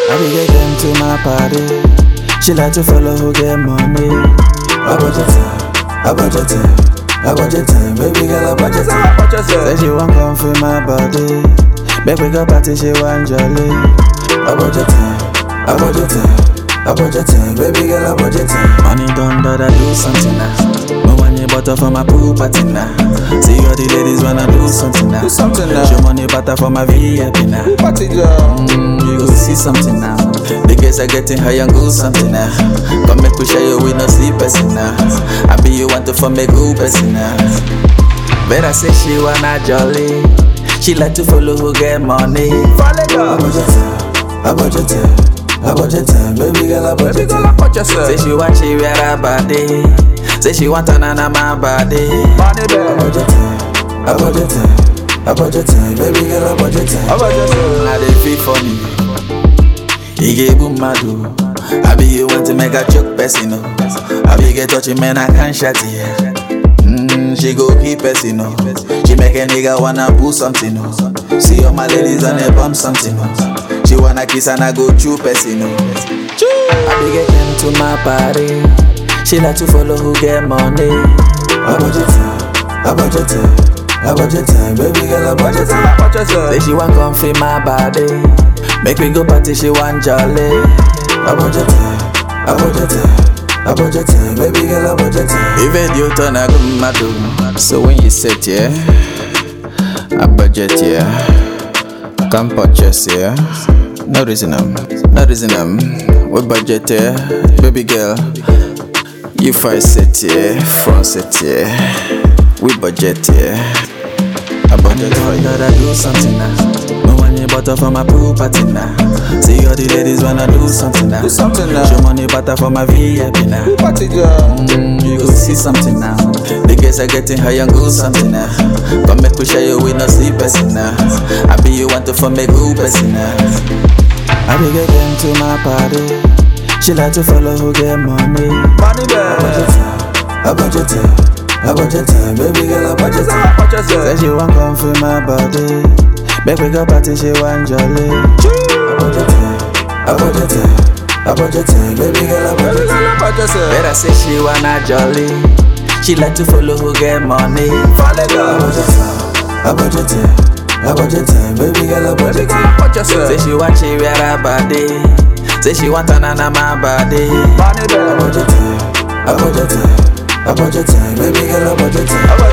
I dey get them to my party. She like to follow who get money. I budget time, I budget time, I budget time, baby girl I budget time. Say she want come feel my body. Make we go party, she want jolly. I budget time, I budget time, I budget time, baby girl I budget time. Money done, but I do something now. No one you butter for my pool party now. See all the ladies wanna do something now. Do something now. Show money butter for my VIP now. Party girl. Mm, you go see something now. The girls are getting high and go something now. Come make we share you with no sleep person now. I be you want to for me good person now. Better say she wanna jolly. She like to follow who get money. Follow girl. I budget time, I budget time, I budget time, baby girl I Baby budget girl, time. I put yourself. Say she want she wear her body. Say she want another my body. Money I bag. budget time, I budget time, I budget time, baby girl I budget time. How about yourself? I dey feel funny. He gave boom madu. I be you want to make a choke person, no. I be get touchy man, I can't shut it. Mm, she go keep person, no. She make a nigga wanna pull something, no. See all my ladies on a bump something, no. She wanna kiss and I go chew person, no. I be get them to my party. She like to follow who get money. I budget time, I budget time, I budget time, baby girl I budget time. How about yourself? Say she want come feel my body. Make me go party, she want jolly. I budget time, I budget time, I budget time, baby girl I budget time. Even you turn a good madu. So when you sit yeah, I budget yeah, come purchase yeah. No reason um, no reason um. We budget yeah, baby girl. You five set yeah, front set yeah. We budget yeah. I budget for you. That I do something now. No one you butter for my pool party now. See all the ladies wanna do something now. Do something now. Show money butter for my VIP now. Party girl. Mm, you go see something now. The girls are getting high and go something now. Come make we share you with no sleep person now. I be you want to for me good person now. I be get them to my party. She like to follow who get money. Money I bag. budget time, I budget time, I budget time, baby girl I budget time. How about Say yourself? she want come feel my body. Make we go party, she want jolly. I budget time, I budget time, I budget time, baby girl I Baby budget girl, time. how about yourself? Better say she wanna jolly. She like to follow who get money. Follow I girl. budget time, I budget time, I budget time, baby girl I Baby budget girl, time. how about Say yourself? she want she wear her body. Say she want another my body. Money I bag. budget time, I budget time, I budget time, baby girl I budget time. How about